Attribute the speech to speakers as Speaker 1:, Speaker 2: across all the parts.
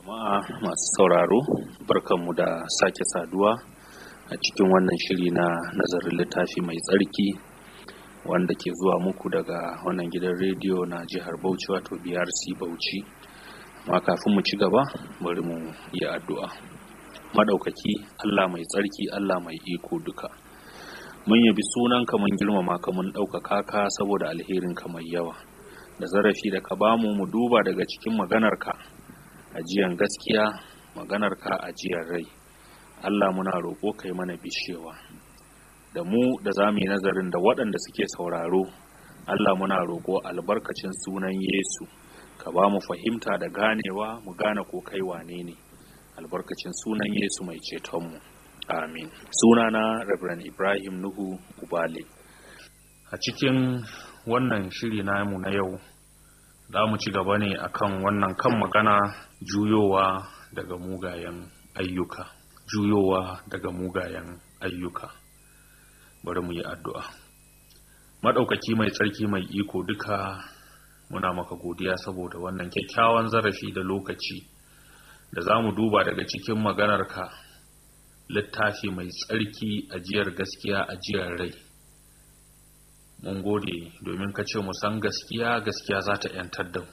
Speaker 1: jama'a masu sauraro barkanmu da sake saduwa a cikin wannan shiri na nazarin littafi mai tsarki wanda ke zuwa muku daga wannan gidan rediyo na jihar bauchi wato brc bauchi amma kafin mu ci gaba bari mu yi addu'a maɗaukaki allah mai tsarki allah mai iko duka mun yabi sunanka mun girmama ka mun ɗaukaka ka saboda alherinka mai yawa da zarafi da ka bamu mu duba daga cikin maganarka ajiyan gaskiya maganarka ajiyar rai Allah muna roƙo kai mana bishewa da mu da za mu yi nazarin da waɗanda suke sauraro Allah muna roƙo albarkacin sunan Yesu ka ba mu fahimta da ganewa mu gane ko kai wane ne albarkacin sunan Yesu mai cetonmu amin sunana Reverend Ibrahim Nuhu Ubale a cikin wannan shiri namu na yau za mu ci gaba ne akan wannan kan magana juyowa daga mugayen ayyuka juyowa daga mugayen ayyuka bari mu yi addu'a maɗaukaki mai tsarki mai iko duka muna maka godiya saboda wannan kyakkyawan zarafi da lokaci da za mu duba daga cikin maganarka littafi mai tsarki ajiyar gaskiya ajiyar rai mun gode domin ka ce mu san gaskiya gaskiya za ta ‘yantar da mu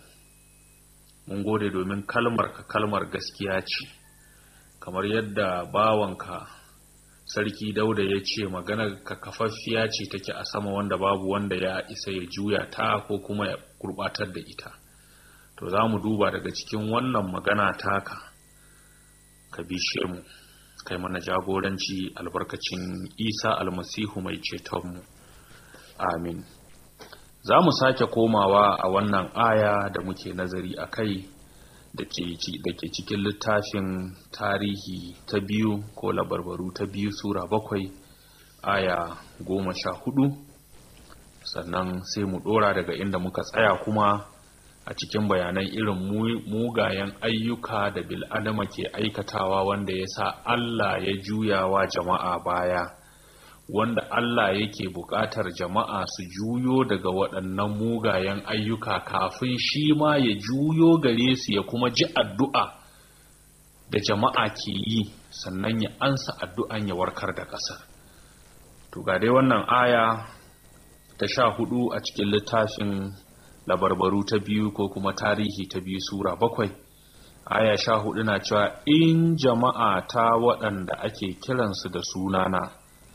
Speaker 1: mun gode domin kalmar ka kalmar gaskiya ce kamar yadda bawanka sarki dauda ya ce maganar ka kafaffiya ce take a sama wanda babu wanda ya isa ya juya ta ko kuma ya gurbatar da ita to za mu duba daga cikin wannan magana taka ka bishe mu kai mana jagoranci albarkacin isa almasihu mai cetonmu amin za mu sake komawa a wannan aya da muke nazari a kai da ke cikin littafin tarihi ta biyu ko labarbaru ta biyu sura bakwai aya goma sha hudu sannan sai mu dora daga inda muka tsaya kuma a cikin bayanan irin mugayen ayyuka da bil'adama ke aikatawa wanda ya sa allah ya juyawa jama'a baya wanda Allah yake buƙatar jama'a su juyo daga waɗannan mugayen ayyuka kafin shi ma ya juyo gare su ya kuma ji addu'a da jama'a ke yi sannan ya ansa addu'an ya warkar da ƙasar. To ga dai wannan aya ta sha hudu a cikin littafin labarbaru ta biyu ko kuma tarihi ta biyu Sura bakwai. Aya sha hudu na cewa in jama'a ta waɗanda ake kiransu da sunana.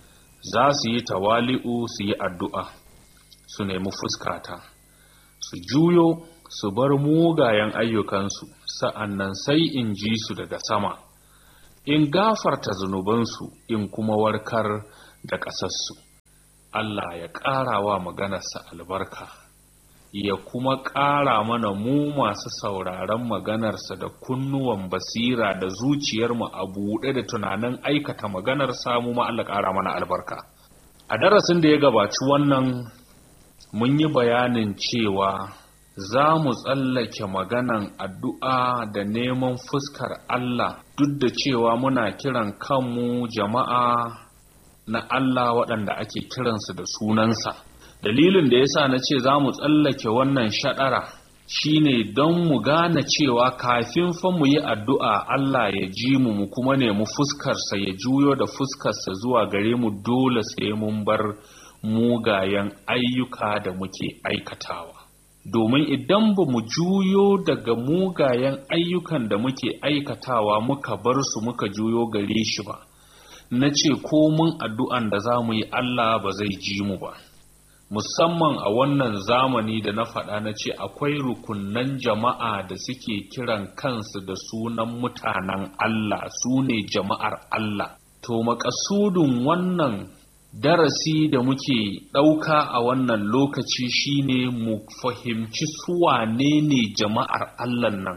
Speaker 1: za su yi tawali'u su yi addu'a su nemi fuskata su juyo su bar mugayen ayyukansu sa'annan sai in ji su daga sama in gafarta zunubansu in kuma warkar da ƙasarsu Allah ya ƙara wa maganarsa albarka ya kuma ƙara mana mu masu sauraron maganarsa da kunnuwan basira da zuciyarmu a buɗe da tunanin aikata maganar samu ma Allah ƙara mana albarka a darasin da ya gabaci wannan mun yi bayanin cewa za mu tsallake maganan addu'a da neman fuskar Allah duk da cewa muna kiran kanmu jama'a na Allah waɗanda ake kiransu da sunansa dalilin da yasa na ce za mu tsallake wannan shaɗara shine don mu gane cewa kafin fa mu yi addu'a Allah ya ji mu mu kuma nemi fuskarsa ya juyo da fuskarsa zuwa gare mu dole sai mun bar mugayen ayyuka da muke aikatawa domin idan ba mu juyo daga mugayen ayyukan da muke aikatawa muka bar su muka juyo gare shi ba na ce ko mun addu'an da za mu yi Allah ba zai ji mu ba musamman a wannan zamani da na faɗa na ce akwai rukunan jama'a da suke kiran kansu da sunan mutanen Allah su ne jama'ar Allah to makasudin wannan darasi da muke ɗauka a wannan lokaci shine mu fahimci suwane ne jama'ar Allah nan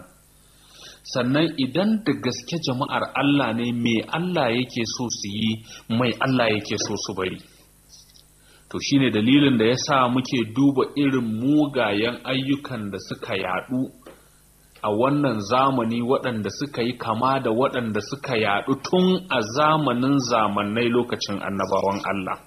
Speaker 1: sannan idan da gaske jama'ar Allah ne me Allah yake so su yi mai Allah yake so su bari to shine dalilin da ya sa muke duba irin mugayen ayyukan da suka yadu a wannan zamani waɗanda suka yi kama da waɗanda suka yadu tun a zamanin zamanai lokacin annabawan Allah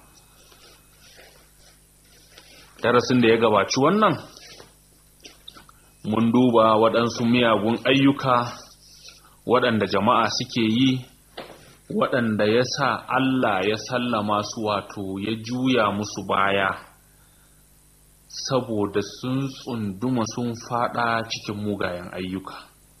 Speaker 1: darasin da ya gabaci wannan mun duba waɗansu miyagun ayyuka
Speaker 2: waɗanda jama'a suke yi waɗanda ya sa Allah ya sallama su wato ya juya musu baya saboda sun tsunduma sun fada cikin mugayen ayyuka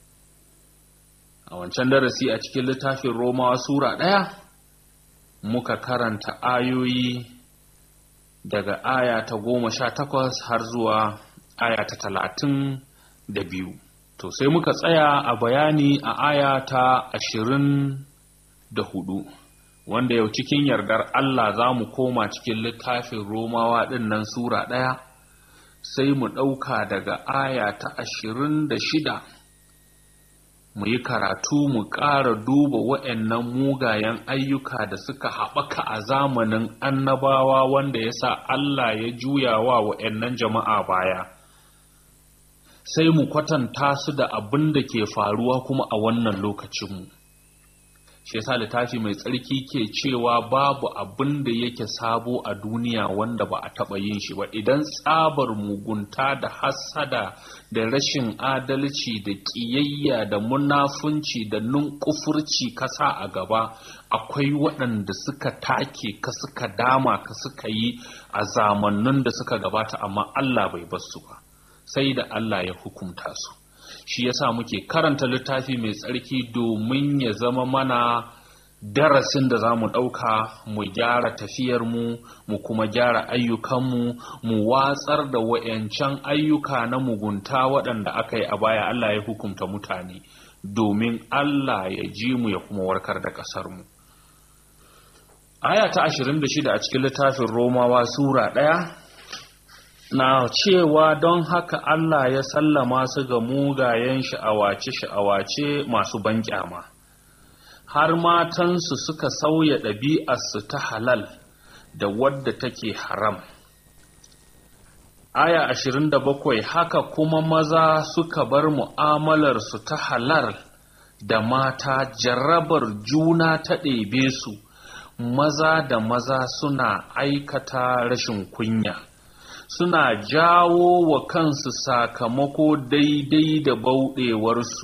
Speaker 2: a wancan darasi a cikin littafin romawa sura ɗaya muka karanta ayoyi daga aya ta goma sha takwas har zuwa aya ta talatin da biyu to sai muka tsaya a bayani a aya ta ashirin da hudu wanda yau cikin yardar Allah za mu koma cikin littafin romawa ɗin nan sura ɗaya sai mu ɗauka daga aya ta ashirin da shida mu yi karatu mu ƙara duba wa'annan mugayen ayyuka da suka haɓaka a zamanin annabawa wanda ya sa Allah ya juya wa wa'annan jama'a baya sai mu kwatanta su da abin da ke faruwa kuma a wannan lokacinmu shi yasa littafi mai tsarki ke cewa babu abin da yake sabo a duniya wanda ba a taɓa yin shi ba idan tsabar mugunta da hassada da rashin adalci da ƙiyayya da munafunci da nunkufurci kasa a gaba akwai waɗanda suka take ka suka dama ka suka yi a zamannin da suka gabata amma Allah bai bar su ba sai da Allah ya hukunta su shi yasa muke karanta littafi mai tsarki domin ya zama mana darasin da za mu ɗauka mu gyara tafiyarmu mu kuma gyara ayyukanmu mu watsar da wa'yancan ayyuka na mugunta waɗanda aka yi a baya Allah ya hukunta mutane domin Allah ya ji mu ya kuma warkar da ƙasarmu aya ta 26 a cikin littafin romawa sura ɗaya na cewa don haka Allah ya sallama su ga mugayen sha'awace-sha'awace masu banƙyama har matansu suka sauya ɗabi'arsu ta halal da wadda take haram aya 27 haka kuma maza suka bar mu'amalarsu ta halal da mata jarrabar juna ta ɗebe su maza da maza suna aikata rashin kunya suna jawo wa kansu sakamako daidai da bauɗewarsu.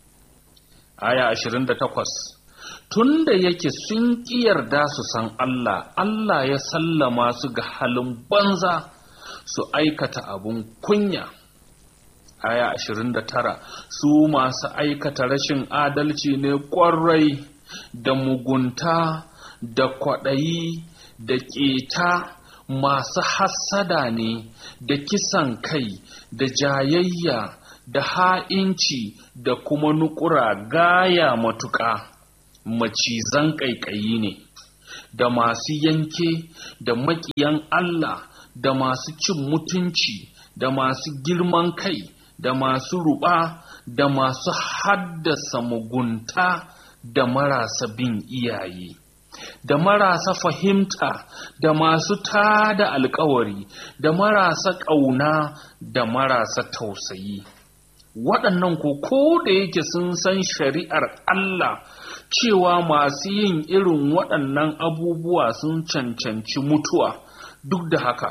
Speaker 2: Aya 28 Tunda yake sun ƙi yarda su san Allah, Allah ya sallama su ga halin banza su aikata abun kunya. Aya 29 Su masu aikata rashin adalci ne ƙwarai da mugunta da kwaɗayi da ƙeta. masu hassada ne da kisan kai da jayayya da ha'inci da kuma nukura gaya matuƙa macizan ƙaiƙayi ne da masu yanke da maƙiyan Allah da masu cin mutunci da masu girman kai da masu ruɓa da masu haddasa mugunta da marasa bin iyaye. da marasa fahimta da masu tada alkawari da marasa ƙauna da marasa tausayi waɗannan ko ko da yake sun san shari'ar Allah cewa masu yin irin waɗannan abubuwa sun cancanci mutuwa duk da haka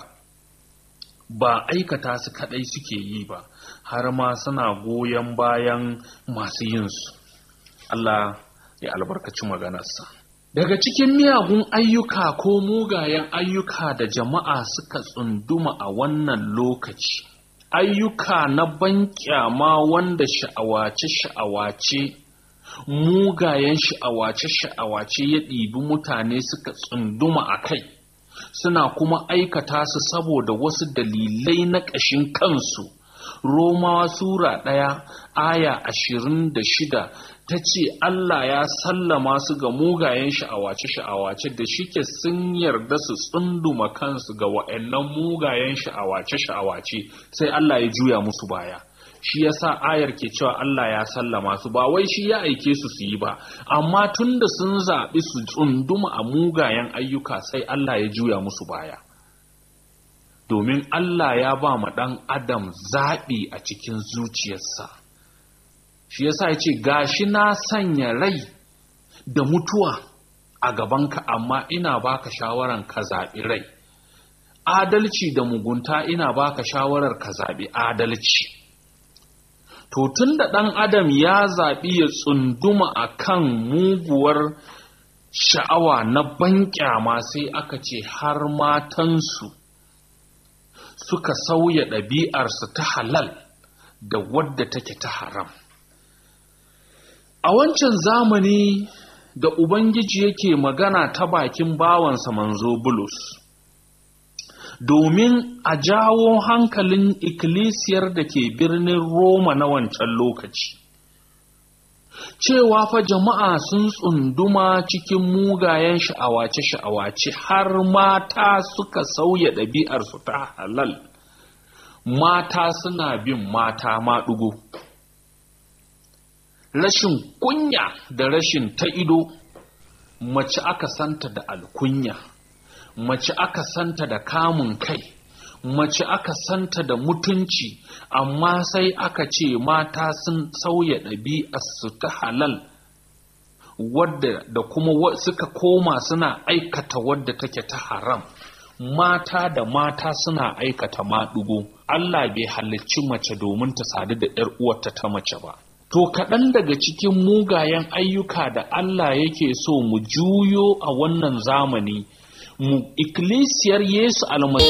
Speaker 2: ba aikata su kaɗai suke yi ba har ma suna goyon bayan masu yinsu Allah ya albarkaci maganarsa. Daga cikin miyagun ayyuka ko mugayen ayyuka da jama'a suka tsunduma a wannan lokaci, ayyuka na banƙyama wanda sha'awace-sha'awace, mugayen sha'awace-sha'awace ya ɗibi mutane suka tsunduma a kai, suna kuma aikata su saboda wasu dalilai na ƙashin kansu. Romawa Sura ɗaya aya ashirin da shida ta ce Allah ya sallama su ga mugayen sha'awace-sha'awace da shike sun yarda su tsunduma kansu ga wa'annan mugayen sha'awace-sha'awace sai Allah ya juya musu baya. Shi yasa ayar ke cewa Allah ya sallama su ba wai shi ya aike su su yi ba, amma tun da sun zaɓi su tsunduma a mugayen ayyuka sai Allah ya juya musu baya. domin Allah ya ba ma ɗan adam zaɓi a cikin zuciyarsa shi yasa ya ce gashi na sanya rai da mutuwa a gabanka amma ina baka shawaran ka zaɓi rai adalci da mugunta ina baka shawarar ka zaɓi adalci to tun da ɗan adam ya zaɓi ya tsunduma a kan muguwar sha'awa na banƙyama sai aka ce har matansu suka sauya ɗabi'arsu ta halal da wadda take ta haram a wancan zamani da ubangiji yake magana ta bakin bawansa manzo bulus domin a jawo hankalin ikkilisiyar da ke birnin Roma na wancan lokaci. Cewa fa jama'a sun tsunduma cikin mugayen sha'awace-sha'awace har mata suka sauya ɗabi'arsu ta halal, mata suna bin mata maɗugo. Rashin kunya da rashin ta ido, mace aka santa da alkunya. mace aka santa da kamun kai mace aka santa da mutunci amma sai aka ce mata sun sauya ɗabi'arsu ta halal wadda da kuma suka koma suna aikata wadda take ta haram mata da mata suna aikata maɗugo Allah bai halicci mace domin ta sadu da ‘yar uwarta ta mace ba to kaɗan daga cikin mugayen ayyuka da Allah yake so mu juyo a wannan zamani mu ikkilisiyar Yesu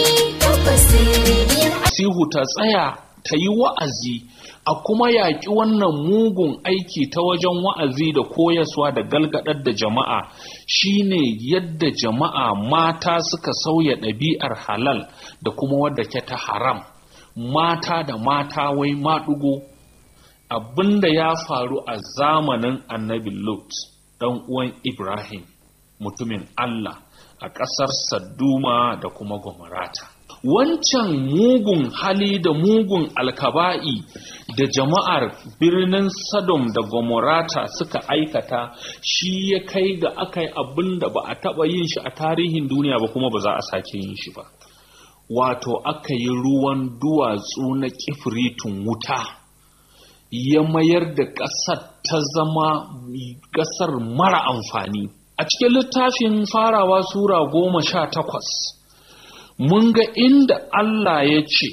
Speaker 2: almasihu ta tsaya ta yi wa'azi a kuma yaƙi wannan mugun aiki ta wajen wa'azi da koyaswa da galgadar da jama'a shine yadda jama'a mata suka sauya ɗabi'ar halal da kuma wadda ke ta haram mata da mata wai maɗugo abinda ya faru a zamanin annabi Lot ɗan uwan Ibrahim mutumin Allah a ƙasar Sadduma da kuma Gomorata. Wancan mugun hali da mugun alkaba'i da jama'ar birnin Sodom da Gomorata suka aikata shi ya kai ga aka yi abin da ba a taɓa yin shi a tarihin duniya ba kuma ba za a sake yin shi ba. Wato aka yi ruwan duwatsu na kifritun wuta. ya mayar da ƙasar ta zama ƙasar mara amfani. A cikin littafin farawa Sura goma sha takwas, mun ga inda Allah ya ce,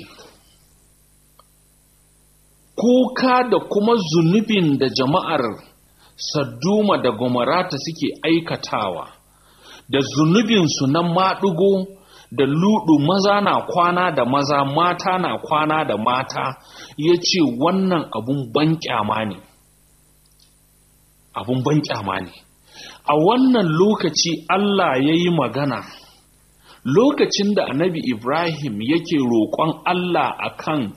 Speaker 2: Kuka da kuma zunubin da jama'ar Sadduma da Gomarata suke aikatawa, da zunubinsu na maɗugo da ludu maza na kwana da maza mata na kwana da mata ya ce wannan abun ban kyama ne abun ban kyama ne a wannan lokaci Allah ya yi magana lokacin da annabi Ibrahim yake roƙon Allah akan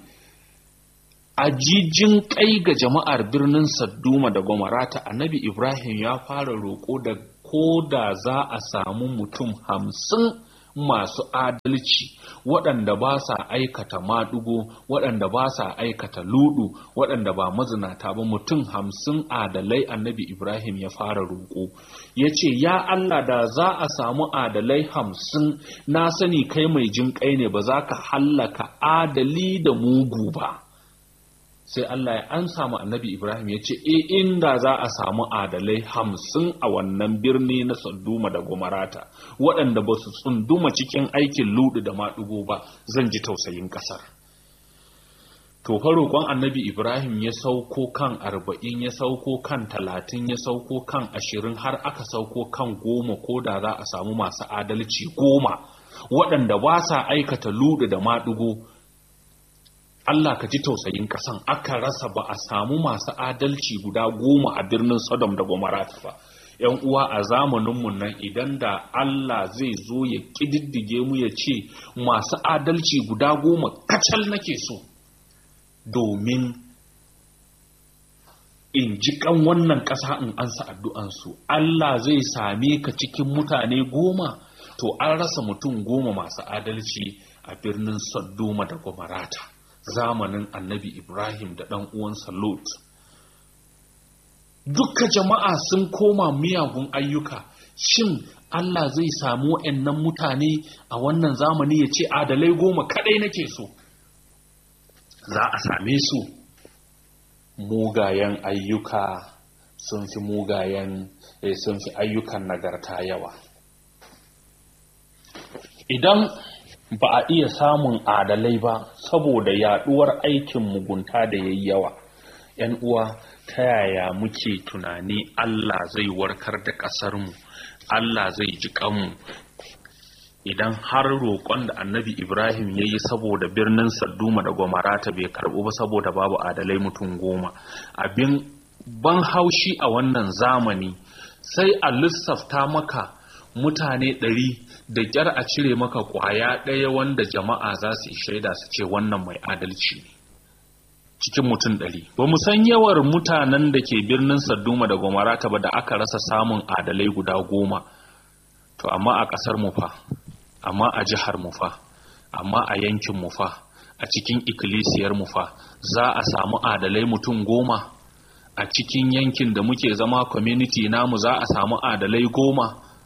Speaker 2: ajijin kai ga jama'ar birnin Sadduma da Gomarata annabi Ibrahim ya fara roƙo da ko da za a samu mutum hamsin masu adalci waɗanda ba sa aikata maɗugo waɗanda ba sa aikata ludu waɗanda ba mazinata ba mutum hamsin adalai annabi ibrahim ya fara roƙo ya ce ya allah da za a samu adalai hamsin na sani kai mai jin kai ne ba za ka hallaka adali da mugu ba sai Allah ya an samu annabi Ibrahim ya ce e inda za a samu adalai hamsin a wannan birni na Sanduma da Gomarata waɗanda ba su tsunduma cikin aikin ludu da maɗugo ba zan ji tausayin ƙasar. To roƙon annabi Ibrahim ya sauko kan arba'in ya sauko kan talatin ya sauko kan ashirin har aka sauko kan goma ko da za a samu masu adalci goma waɗanda ba sa aikata ludu da maɗugo Allah ka ji tausayin ƙasan aka rasa ba a samu masu adalci guda goma a birnin Sodom da Gomorrah ba. ‘Yan uwa a zamaninmu nan idan da Allah zai zo ya ƙididdige mu ya ce masu adalci guda goma kacal nake so domin in ji kan wannan ƙasa in ansa addu'ansu. Allah zai same ka cikin mutane goma to an rasa mutum goma masu adalci a birnin Sodoma da Gomorrah. zamanin annabi Ibrahim da ɗan uwansa Lot. Dukka jama'a sun koma miyagun ayyuka, shin Allah zai samu wa'yannan mutane a wannan zamani ya ce adalai goma kaɗai nake so. Za a same su mugayen ayyuka sun fi mugayen sun fi ayyukan nagarta yawa. Idan ba a iya samun adalai ba saboda yaduwar aikin mugunta da yayi yawa 'yan uwa ta yaya muke tunani Allah zai warkar da ƙasarmu Allah zai ji kanmu idan har roƙon da annabi Ibrahim ya yi saboda birnin Sadduma da Gwamarata bai karɓu ba saboda babu adalai mutum goma abin ban haushi a wannan zamani sai a lissafta maka mutane ɗari da ƙyar a cire maka ƙwaya ɗaya wanda jama'a za su yi shaida su ce wannan mai adalci ne cikin mutum ɗari ba mu san yawar mutanen da ke birnin sadduma da gomarata ba da aka rasa samun adalai guda goma to amma a ƙasar mu fa amma a jihar mu fa amma a yankin mu fa a cikin ikkilisiyar mu fa za a samu adalai mutum goma a cikin yankin da muke zama community namu za a samu adalai goma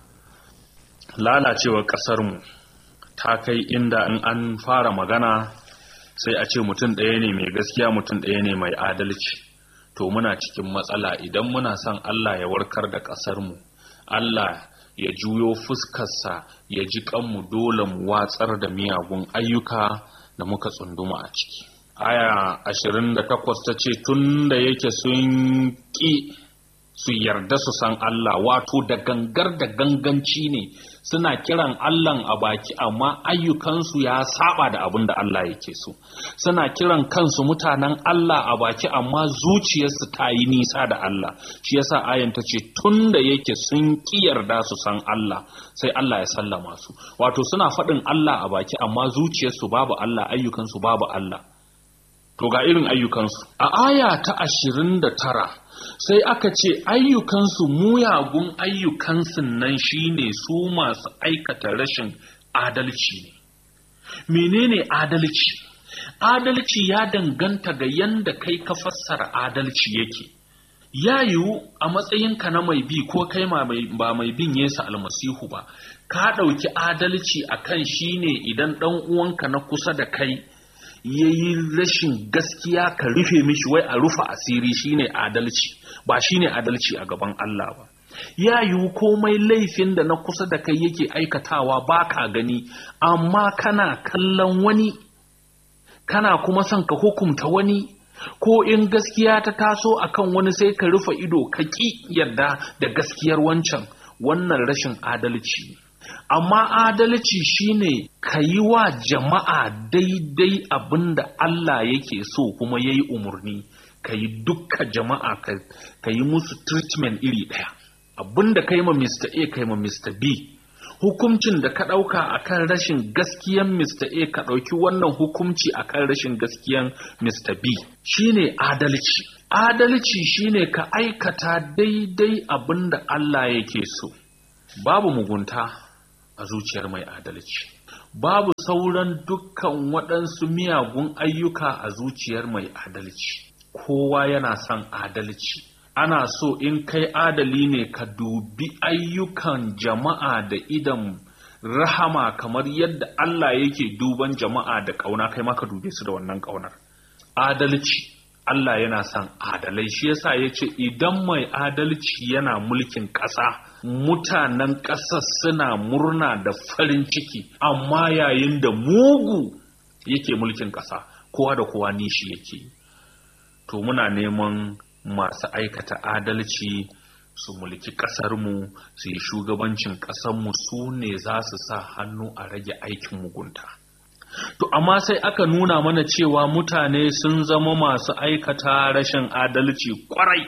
Speaker 2: lalacewar ƙasarmu ta kai inda in an fara magana sai a ce mutum ɗaya ne mai gaskiya mutum ɗaya ne mai adalci to muna cikin matsala idan muna son Allah ya warkar da ƙasarmu Allah ya juyo fuskarsa ya ji kanmu dole mu watsar da miyagun ayyuka da muka tsunduma a ciki aya 28 ta ce tun da yake sun ƙi su yarda su san Allah wato da gangar da ganganci ne suna kiran Allahn a baki amma ayyukansu ya saba da abin da Allah yake so suna kiran kansu mutanen Allah a baki amma zuciyarsu ta yi nisa da Allah shi yasa ayan ta ce tun da yake sun ki yarda su san Allah sai Allah ya sallama su wato suna faɗin Allah a baki amma zuciyarsu babu Allah ayyukansu babu Allah to ga irin ayyukansu a aya ta ashirin da tara sai aka ce ayyukansu muyagun ayyukansu nan shine su masu aikata rashin adalci ne menene adalci adalci ya danganta ga yanda kai ka fassara adalci yake ya yiwu a matsayinka na mai bi ko kai ba mai bin yesu almasihu ba ka ɗauki adalci a kan shine idan ɗan uwanka na kusa da kai ya yi rashin gaskiya ka rufe mishi wai a rufe asiri shine adalci ba shine adalci a gaban Allah ba ya yiwu komai laifin da na kusa da kai yake aikatawa ba ka gani amma kana kallon wani kana kuma son ka hukumta wani ko in gaskiya ta taso akan wani sai ka rufe ido ka ƙi yarda da gaskiyar wancan wannan rashin adalci ne amma adalci shine ka yi wa jama'a daidai abin da Allah yake so kuma ya yi umarni ka yi dukka jama'a ka yi musu treatment iri ɗaya abin da ka yi ma Mr. A ka yi ma Mr. B hukuncin da ka ɗauka a kan rashin gaskiyan Mr. A ka ɗauki wannan hukunci a kan rashin gaskiyan Mr. B shine adalci adalci shine ka aikata daidai abin da Allah yake so babu mugunta a zuciyar mai adalci babu sauran dukkan waɗansu miyagun ayyuka a zuciyar mai adalci kowa yana son adalci ana so in kai adali ne ka dubi ayyukan jama'a da idan rahama kamar yadda Allah yake duban jama'a da ƙauna kai maka dube su da wannan ƙaunar adalci Allah yana son adalai shi yasa ya ce idan mai adalci yana mulkin ƙasa mutanen ƙasar suna murna da farin ciki amma yayin da mugu yake mulkin ƙasa kowa da kowa nishi yake to muna neman masu aikata adalci su mulki ƙasarmu su yi shugabancin ƙasarmu su ne za su sa hannu a rage aikin mugunta to amma sai aka nuna mana cewa mutane sun zama masu aikata rashin adalci kwarai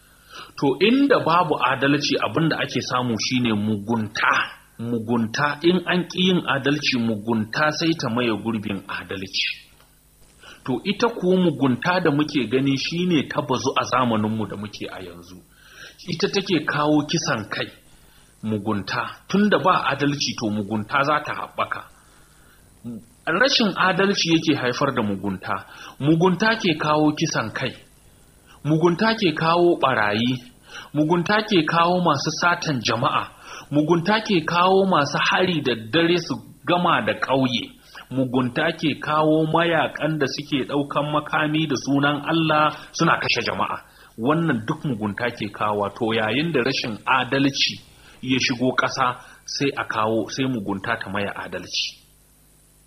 Speaker 2: to inda babu adalci abinda ake samu shine mugunta mugunta in an ƙi yin adalci mugunta sai ta maye gurbin adalci to ita kuwa mugunta da muke gani shine ta bazu a zamaninmu da muke a yanzu ita take kawo kisan kai mugunta tunda ba adalci to mugunta za ta haɓaka rashin adalci yake haifar da mugunta mugunta ke kawo kisan kai mugunta ke kawo barayi mugunta ke kawo masu satan jama'a mugunta ke kawo masu hari da dare su gama da ƙauye mugunta ke kawo mayakan da suke ɗaukan makami da sunan Allah suna kashe jama'a wannan duk mugunta ke kawo to yayin da rashin adalci ya shigo ƙasa sai a kawo sai mugunta ta maya adalci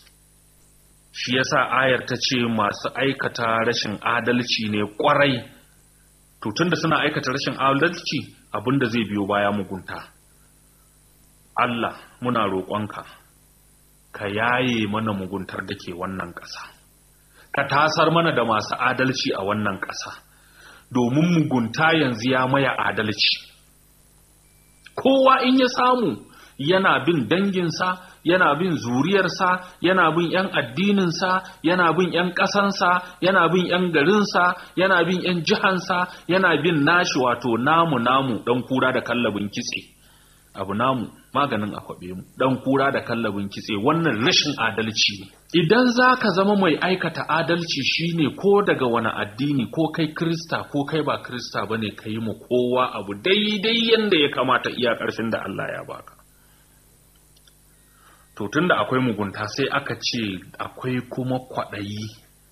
Speaker 2: shi yasa ayar ta ce masu aikata rashin adalci ne kwarai to tunda suna aikata rashin adalci abinda zai biyo baya mugunta Allah muna roƙonka ka yaye mana muguntar da ke wannan ƙasa ka tasar mana da masu adalci a wannan ƙasa domin mugunta yanzu ya maya adalci kowa in ya samu yana bin danginsa yana bin zuriyarsa yana bin 'yan addininsa yana bin 'yan ƙasansa yana bin 'yan garinsa yana bin 'yan jihansa yana bin nashi wato namu namu ɗan kura da kallabin kitse abu namu maganin akwabe mu ɗan kura da kallabin kitse wannan rashin adalci ne idan za ka zama mai aikata adalci shine ko daga wani addini ko kai krista ko kai ba krista ba ne ka yi mu kowa abu daidai yadda ya kamata iya ƙarshen da allah ya baka to tunda akwai mugunta sai aka ce akwai kuma kwaɗayi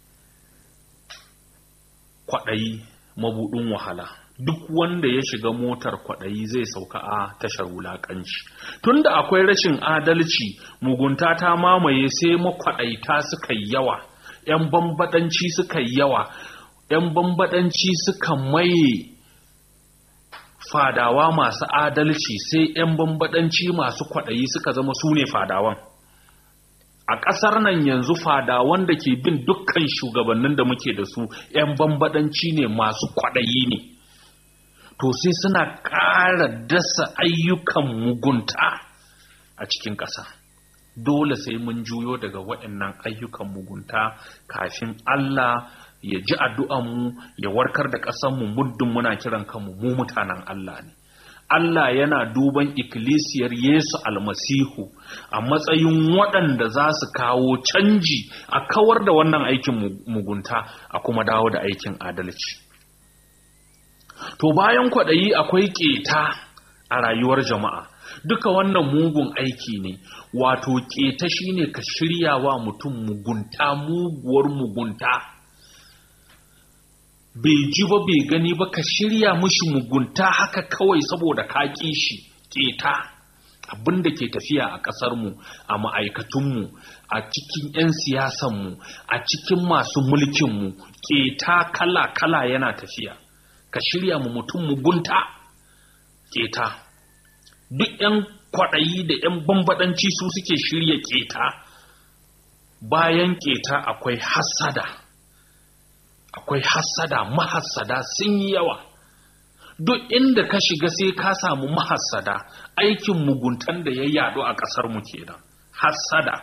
Speaker 2: kwaɗayi mabuɗin wahala duk wanda ya shiga motar kwaɗayi zai sauka a tashar wulaƙanci tunda akwai rashin adalci mugunta ta mamaye sai makwaɗaita suka yawa 'yan bambaɗanci suka yawa 'yan bambaɗanci suka maye fadawa masu adalci sai 'yan bambadanci masu kwaɗayi suka zama su ne fadawan a ƙasar nan yanzu fadawan da ke bin dukkan shugabannin da muke da su 'yan bambadanci ne masu kwaɗayi ne to sai suna ƙara dasa ayyukan mugunta a cikin ƙasa dole sai mun juyo daga waɗannan ayyukan mugunta kafin Allah ya ji addu'anmu ya warkar da ƙasanmu muddin muna kiran kanmu mu mutanen Allah ne. Allah yana duban ikkilisiyar Yesu almasihu a matsayin waɗanda za su kawo canji a kawar da wannan aikin mugunta a kuma dawo da aikin adalci. To bayan kwaɗayi akwai ƙeta a rayuwar jama'a. Duka wannan mugun aiki ne, wato ƙeta shine ka shirya wa mutum mugunta muguwar mugunta. bai ji ba bai gani ba ka shirya mushi mugunta haka kawai saboda ka ƙi shi keta abin da ke tafiya a ƙasarmu a ma'aikatunmu a cikin 'yan siyasanmu a cikin masu mulkinmu keta kala-kala yana tafiya ka shirya mu mutum mugunta keta duk 'yan kwaɗayi da 'yan bambaɗanci su suke shirya keta bayan keta akwai hassada akwai hassada mahassada sun yi yawa duk inda ka shiga sai ka samu mahassada aikin muguntan da ya yadu a ƙasar mu kenan hassada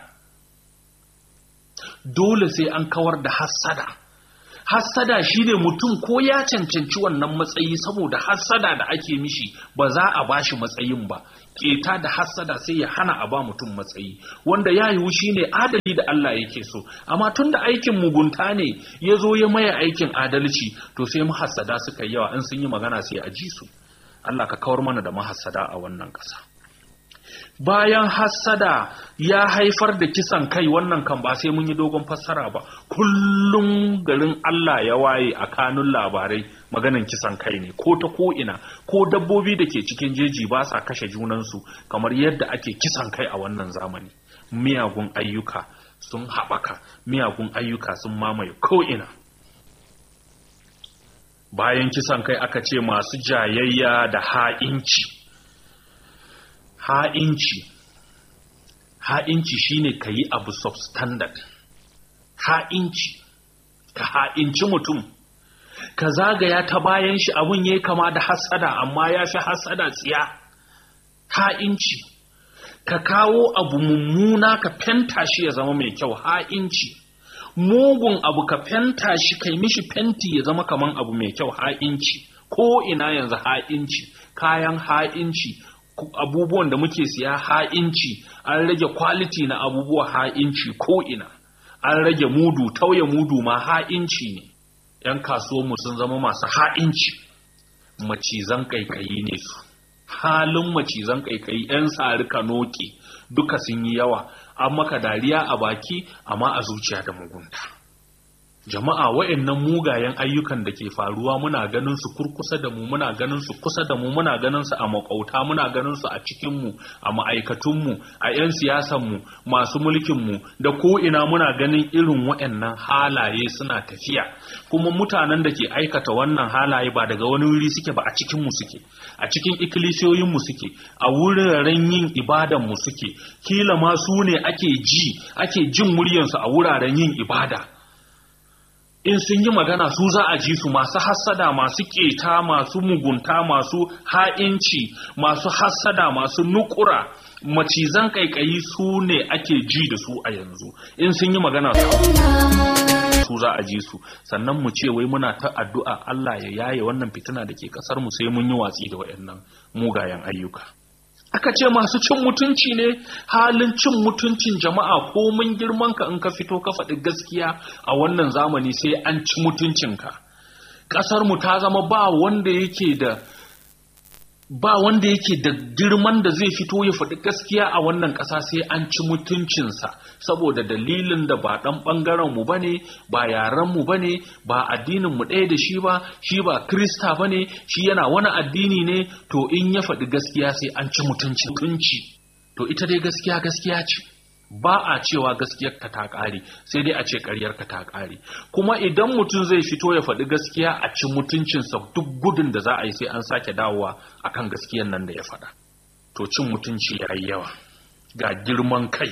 Speaker 2: dole sai an kawar da hassada hassada shine mutum ko ya cancanci wannan matsayi saboda hassada da ake mishi ba za a bashi matsayin ba keta da hassada sai ya hana a ba mutum matsayi wanda ya yiwu shine adali da Allah yake so amma tun da aikin mugunta ne ya zo ya maye aikin adalci to sai mahassada suka yawa in sun yi magana sai a ji su Allah ka kawar mana da mahassada a wannan ƙasa bayan hassada ya haifar da kisan kai wannan kan ba sai mun yi dogon fassara ba kullum garin Allah ya waye a kanun labarai maganan kisan kai ne ko ta ko ina ko dabbobi da ke cikin jeji ba sa kashe junansu kamar yadda ake kisan kai a wannan zamani miyagun ayyuka sun haɓaka miyagun ayyuka sun mamaye ko ina bayan kisan kai aka ce masu jayayya da ha'inci ha'inci ha'inci shine ka yi abu substandard ha'inci ka ha'inci mutum ka zagaya ta bayan shi abun ya kama da hasada amma ya fi hasada tsiya ha'inci ka kawo abu mummuna ka fenta shi ya zama mai kyau ha'inci mugun abu ka fenta shi kai mishi fenti ya zama kaman abu mai kyau ha'inci ko ina yanzu ha'inci kayan ha'inci abubuwan da muke siya ha'inci an rage kwaliti na abubuwa ha'inci ko ina an rage mudu tauye mudu ma ha'inci ne ‘yan kasuwanmu sun zama masu ha'inci macizan kaikayi ne su halin macizan kaikayi ‘yan sari kanoki duka sun yi yawa an maka dariya a baki amma a zuciya da mugunta jama'a wa'annan mugayen ayyukan da ke faruwa muna ganin su kurkusa da mu muna ganin su kusa da mu muna ganin su a makauta muna ganin su a cikin mu a ma'aikatun mu a 'yan siyasan mu masu mulkin mu da ko ina muna ganin irin wa'annan halaye suna tafiya kuma mutanen da ke aikata wannan halaye ba daga wani wuri suke ba a cikin mu suke a cikin ikkilisiyoyin mu suke a wuraren yin ibadan mu suke kila ma su ne ake ji ake jin muryansu a wuraren yin ibada in sun yi magana su za a ji su masu hassada masu keta masu mugunta masu ha'inci masu hassada masu nukura macizan kaikayi su ne ake ji da su a yanzu in sun yi magana su za a ji su sannan mu ce wai muna ta addu'a Allah ya yaye wannan fitina da ke kasar mu sai mun yi watsi da waɗannan mugayen ayyuka aka ce masu cin mutunci ne halin cin mutuncin jama'a ko mun girman ka in ka fito ka faɗi gaskiya a wannan zamani sai an ci mutuncinka ƙasar mu ta zama ba wanda yake da ba wanda yake da girman da zai fito ya faɗi gaskiya a wannan ƙasa sai an ci mutuncinsa saboda dalilin da ba ɗan ɓangaren mu bane ba yaren mu bane ba addinin mu ɗaya da shi ba shi ba krista bane shi yana wani addini ne to in ya faɗi gaskiya sai an ci mutunci mutunci to ita dai gaskiya gaskiya ce ba a cewa gaskiyar ka ta ƙare sai dai a ce ƙaryar ka ta ƙare kuma idan mutum zai fito ya faɗi gaskiya a ci mutuncinsa duk gudun da za a yi sai an sake dawowa akan gaskiyar nan da ya faɗa to cin mutunci ya yi yawa ga girman kai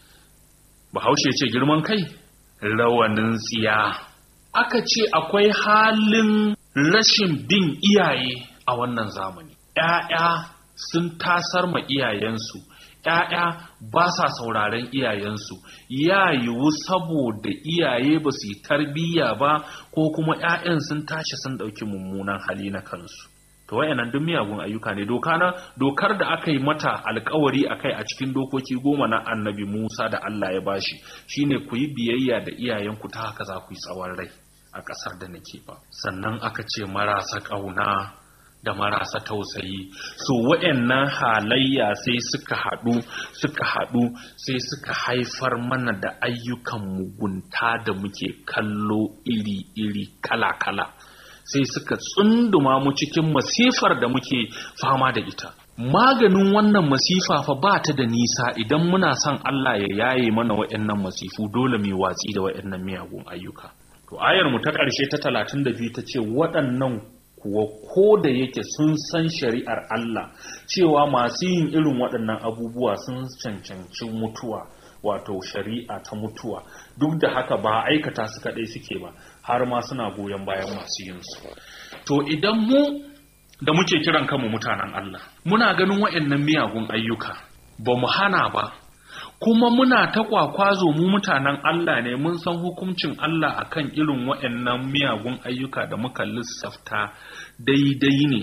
Speaker 2: bahaushe ce girman kai rawanin tsiya aka ce akwai halin rashin bin iyaye a wannan zamani ‘ya'ya sun tasar ma iyayensu ‘ya'ya ba sa sauraren iyayensu ya yiwu saboda iyaye ba su yi tarbiyya ba ko kuma ‘ya'yan sun tashi sun ɗauki mummunan hali na kansu to wayannan duk miyagun ayyuka ne doka na dokar da aka yi mata alkawari akai a cikin dokoki goma na annabi Musa da Allah ya bashi shine ku yi biyayya da iyayenku ta haka za ku yi tsawon rai a ƙasar da nake ba sannan aka ce marasa ƙauna da marasa tausayi so waɗannan halayya sai suka haɗu suka haɗu sai suka haifar mana da ayyukan mugunta da muke kallo iri-iri kala-kala sai suka tsunduma mu cikin masifar da muke fama da ita maganin wannan masifa fa ba ta da nisa idan muna son Allah ya yaye mana waɗannan masifu dole mu watsi da waɗannan miyagun ayyuka to ayar mu ta ƙarshe ta 32 ta ce waɗannan kuwa ko da yake sun san shari'ar Allah cewa masu yin irin waɗannan abubuwa sun cancanci mutuwa wato shari'a ta mutuwa duk da haka ba aikata su kaɗai suke ba har ma suna goyon bayan masu yin su to idan mu da muke kiran kanmu mutanen Allah muna ganin waɗannan miyagun ayyuka ba mu hana ba kuma muna ta kwakwazo mu mutanen Allah ne mun san hukuncin Allah akan irin waɗannan miyagun ayyuka da muka lissafta daidai ne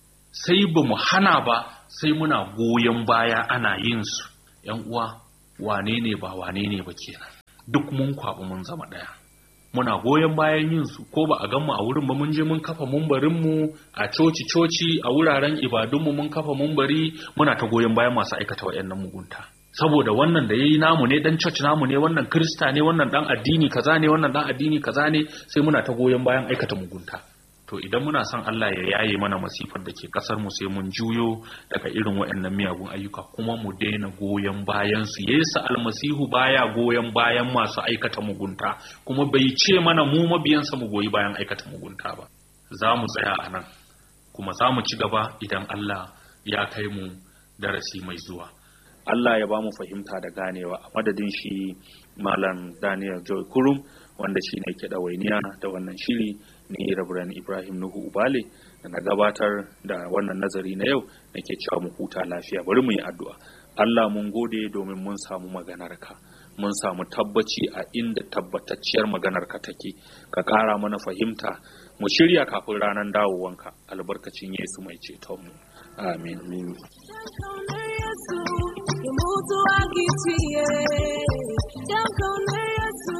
Speaker 2: sai ba mu hana ba sai muna goyon baya ana yin su ‘yan uwa wane ne ba wane ne ba kenan duk mun kwaɓi mun zama ɗaya muna goyon bayan yin su ko ba a gan mu a wurin ba mun je mun kafa mumbarin mu a coci coci a wuraren ibadunmu mun kafa mumbari muna ta goyon bayan masu aikata waɗannan mugunta saboda wannan da yayi namu ne dan church namu ne wannan krista ne wannan dan addini kaza ne wannan dan addini kaza ne sai muna ta goyon bayan aikata mugunta to idan muna son Allah ya yaye mana masifar da ke kasar mu sai mun juyo daga irin waɗannan miyagun ayyuka kuma mu daina goyon bayan su Yesu almasihu baya goyon bayan masu aikata mugunta kuma bai ce mana mu mabiyansa mu goyi bayan aikata mugunta ba za mu tsaya a nan kuma za mu ci gaba idan Allah ya kai mu darasi mai zuwa
Speaker 1: Allah ya ba mu fahimta da ganewa a madadin shi Malam Daniel Joy Kurum wanda shi ne ke ɗawainiya da wannan shiri ni Rabran Ibrahim Nuhu Ubale da na gabatar da wannan nazari na yau nake cewa mu huta lafiya bari mu yi addu'a Allah mun gode domin mun samu maganarka mun samu tabbaci a inda tabbatacciyar maganarka take ka ƙara mana fahimta mu shirya kafin ranar dawowanka albarkacin Yesu mai cetonmu amin
Speaker 3: mutu agitiye jamkaune yesu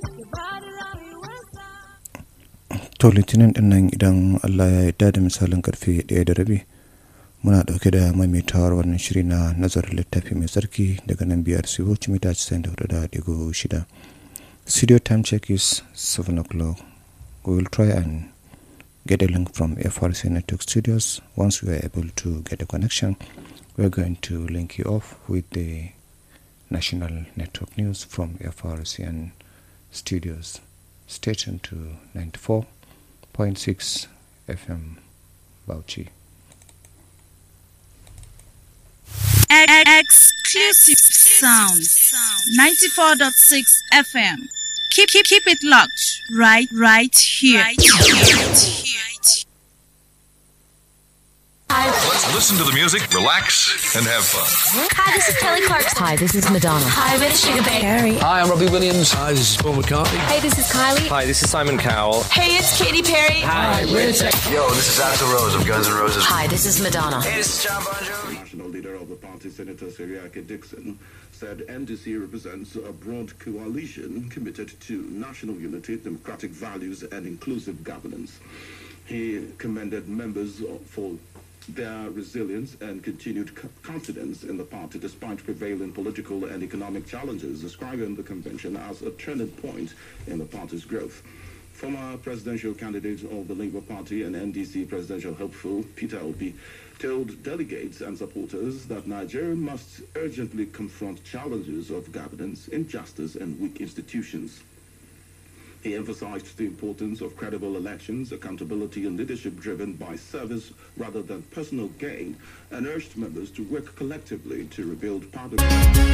Speaker 4: to litinin din nan idan allah ya yarda da misalin karfe ɗaya da rabi muna ɗauke da maimaitawar wannan shiri na nazarin littafi mai tsarki daga nan biyar siyo mita 94.6 studio time check is 7 o'clock we will try and get a link from FRC Network Studios. Once we are able to get a connection, we're going to link you off with the national network news from FRCN Studios. Stay tuned to 94.6 FM Bauchi.
Speaker 5: Exclusive sound. 94.6 FM. Keep, keep, keep it locked right, right here. Right here.
Speaker 6: Let's listen to the music, relax, and have fun.
Speaker 7: Hi, this is Kelly Clarkson. Hi, this is Madonna.
Speaker 8: Hi, we're the Sugar Baby.
Speaker 9: Hi, I'm Robbie Williams.
Speaker 10: Hi, this is Paul McCartney.
Speaker 7: Hey, this is Kylie.
Speaker 11: Hi, this is Simon Cowell.
Speaker 8: Hey, it's Katy Perry.
Speaker 9: Hi, we're Tech.
Speaker 12: Yo, this is Axl Rose of Guns N' Roses.
Speaker 7: Hi, this is Madonna.
Speaker 13: Hey, this is John Bon Jovi. National leader of the party, Senator Seriake Dixon, said NDC represents a broad coalition committed to national unity, democratic values, and inclusive governance. He commended members for their resilience and continued confidence in the party despite prevailing political and economic challenges, describing the convention as a turning point in the party's growth. Former presidential candidate of the Labour Party and NDC presidential hopeful Peter Obi told delegates and supporters that Nigeria must urgently confront challenges of governance, injustice, and weak institutions. He emphasized the importance of credible elections, accountability, and leadership driven by service rather than personal gain, and urged members to work collectively to rebuild part of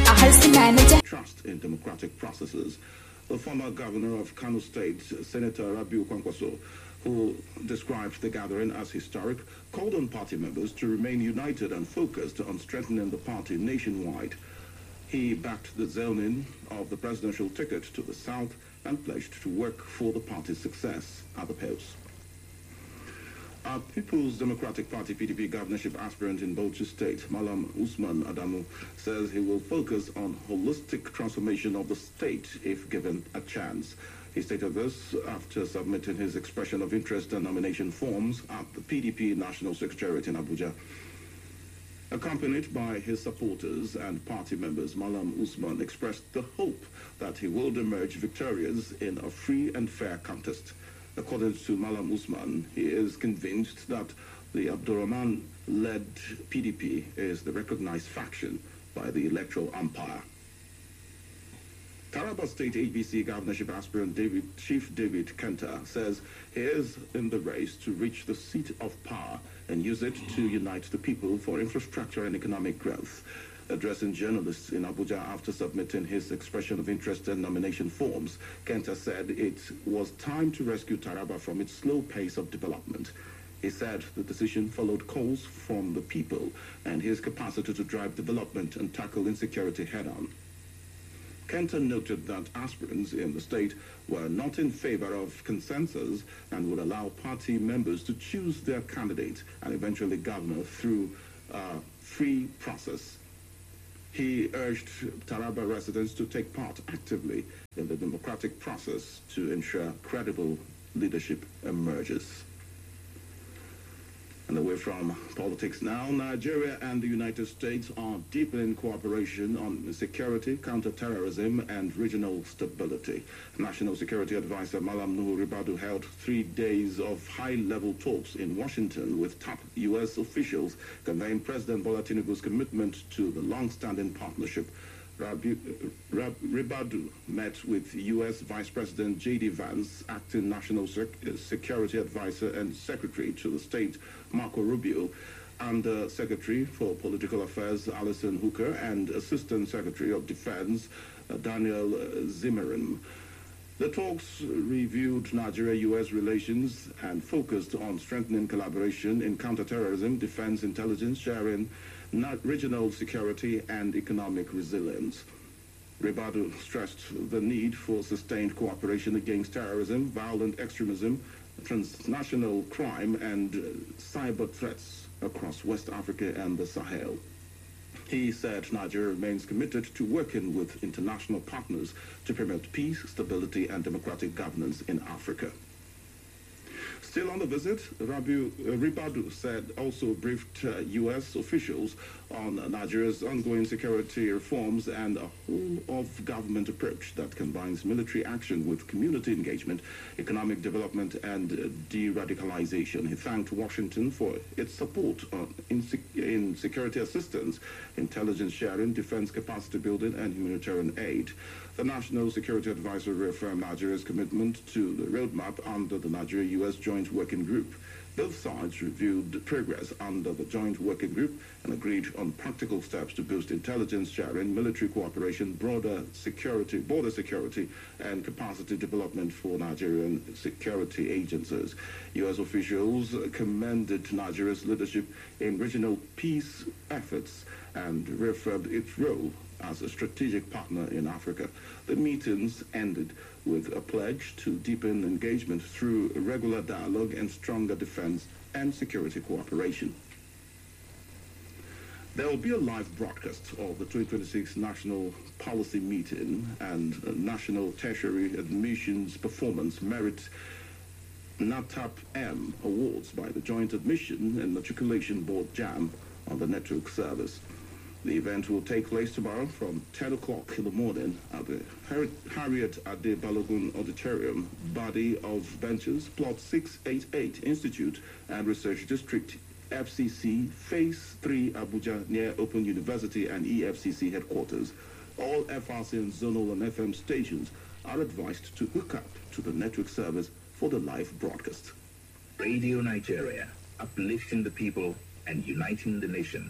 Speaker 13: trust in democratic processes. The former governor of Kano State, Senator Rabiu Kwankwaso, who described the gathering as historic, called on party members to remain united and focused on strengthening the party nationwide. He backed the zoning of the presidential ticket to the south and pledged to work for the party's success at the polls. Our People's Democratic Party PDP governorship aspirant in Bauchi State, Malam Usman Adamu, says he will focus on holistic transformation of the state if given a chance. He stated this after submitting his expression of interest and nomination forms at the PDP National Secretariat in Abuja. Accompanied by his supporters and party members, Malam Usman expressed the hope that he will emerge victorious in a free and fair contest. According to Malam Usman, he is convinced that the Abdurrahman-led PDP is the recognized faction by the electoral umpire. Taraba State ABC governorship aspirant David, Chief David Kenta says he is in the race to reach the seat of power and use it to unite the people for infrastructure and economic growth. Addressing journalists in Abuja after submitting his expression of interest and nomination forms, Kenta said it was time to rescue Taraba from its slow pace of development. He said the decision followed calls from the people and his capacity to drive development and tackle insecurity head-on. Kenta noted that aspirants in the state were not in favor of consensus and would allow party members to choose their candidate and eventually governor through a free process. He urged Taraba residents to take part actively in the democratic process to ensure credible leadership emerges. And away from politics now, Nigeria and the United States are deepening cooperation on security, counterterrorism, and regional stability. National Security Advisor Malam Nuhu Ribadu held three days of high-level talks in Washington with top U.S. officials conveying President Bola Tinubu's commitment to the long-standing partnership. Rabi, Rab, Ribadu met with U.S. Vice President J.D. Vance, acting National Sec Security Advisor and Secretary to the state, Marco Rubio, and uh, Secretary for Political Affairs, Alison Hooker, and Assistant Secretary of Defense, uh, Daniel Zimmerman. The talks reviewed Nigeria-U.S. relations and focused on strengthening collaboration in counterterrorism, defense intelligence sharing, regional security and economic resilience. Ribadu stressed the need for sustained cooperation against terrorism, violent extremism, transnational crime, and cyber threats across West Africa and the Sahel. He said Nigeria remains committed to working with international partners to promote peace, stability, and democratic governance in Africa. Still on the visit, Rabiu uh, Ribadu said also briefed uh, U.S. officials on uh, Nigeria's ongoing security reforms and a whole-of-government approach that combines military action with community engagement, economic development, and uh, de-radicalization. He thanked Washington for its support on, in, sec- in security assistance, intelligence sharing, defense capacity building, and humanitarian aid. The National Security Advisor reaffirmed Nigeria's commitment to the roadmap under the Nigeria-U.S. Joint Working Group. Both sides reviewed progress under the Joint Working Group and agreed on practical steps to boost intelligence sharing, military cooperation, broader security, border security, and capacity development for Nigerian security agencies. U.S. officials commended Nigeria's leadership in regional peace efforts and reaffirmed its role as a strategic partner in Africa. The meetings ended with a pledge to deepen engagement through regular dialogue and stronger defense and security cooperation. There will be a live broadcast of the 2026 National Policy Meeting and uh, National Tertiary Admissions Performance Merit NATAP M Awards by the Joint Admission and Matriculation Board JAM on the network service. The event will take place tomorrow from 10 o'clock in the morning at the Har- Harriet Ade Balogun Auditorium, body of benches, plot 688, Institute and Research District, FCC, Phase 3, Abuja, near Open University and EFCC headquarters. All FRC and zonal and FM stations are advised to hook up to the network service for the live broadcast.
Speaker 9: Radio Nigeria, uplifting the people and uniting the nation.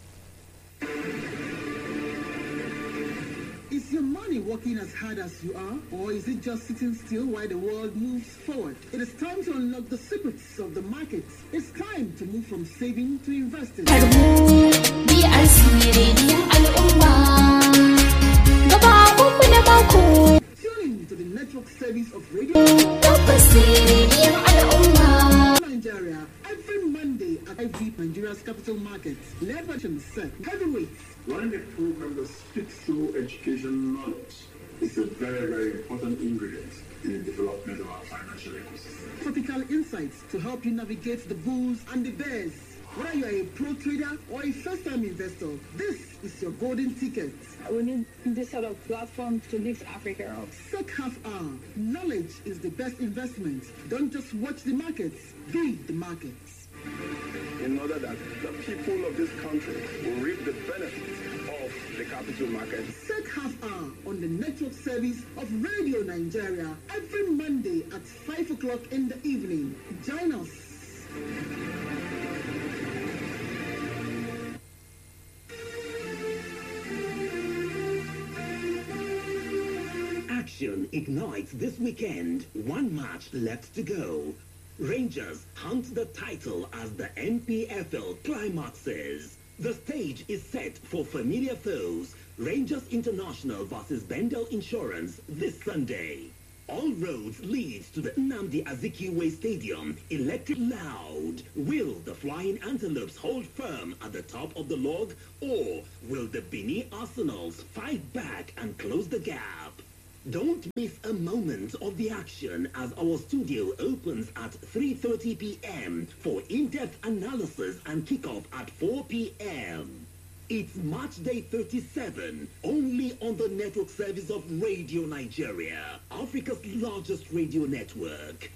Speaker 10: Is your money working as hard as you are, or is it just sitting still while the world moves forward? It is time to unlock the secrets of the markets. It's time to move from saving to investing. Tune in to the network service of Radio Nigeria every Monday at IV Nigeria's capital market. Leverage set heavyweights
Speaker 11: Running a program that speaks through education knowledge is a very, very important ingredient in the development of our financial ecosystem.
Speaker 10: Topical insights to help you navigate the bulls and the bears. Whether you are a pro trader or a first-time investor, this is your golden ticket.
Speaker 14: We need this sort of platform to lift Africa up.
Speaker 10: Sec half hour. Knowledge is the best investment. Don't just watch the markets, be the markets.
Speaker 11: In order that the people of this country will reap the benefits of the capital market.
Speaker 10: Sec half hour on the network service of Radio Nigeria every Monday at 5 o'clock in the evening. Join us.
Speaker 15: Action ignites this weekend. One match left to go. Rangers hunt the title as the NPFL climaxes. The stage is set for familiar foes. Rangers International versus Bendel Insurance this Sunday. All roads lead to the Nnamdi Azikiwe Stadium, electric loud. Will the Flying Antelopes hold firm at the top of the log, or will the Bini Arsenals fight back and close the gap? Don't miss a moment of the action as our studio opens at 3.30 p.m. for in-depth analysis and kickoff at 4 p.m. It's Match Day 37, only on the network service of Radio Nigeria, Africa's largest radio network.